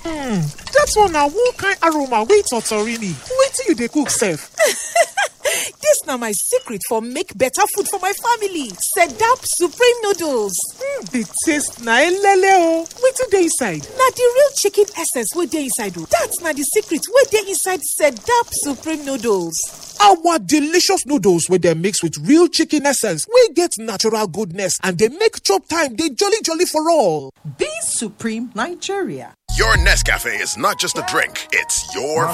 Hmm, dat one na one kind aroma wey totori me. Wetin you dey cook sef? dis na my secret for make better food for my family sedap supreme noodles Hmm, the taste na elele o. Wetin dey inside? na di real chicken essence wey dey inside o dat na di secret wey dey inside sedap supreme noodles Our delicious noodles wey dem mix with real chicken essence wey get natural goodness and dey make chop time dey jolly jolly for all. Be Supreme Nigeria. Your Nescafe is not just a drink, it's your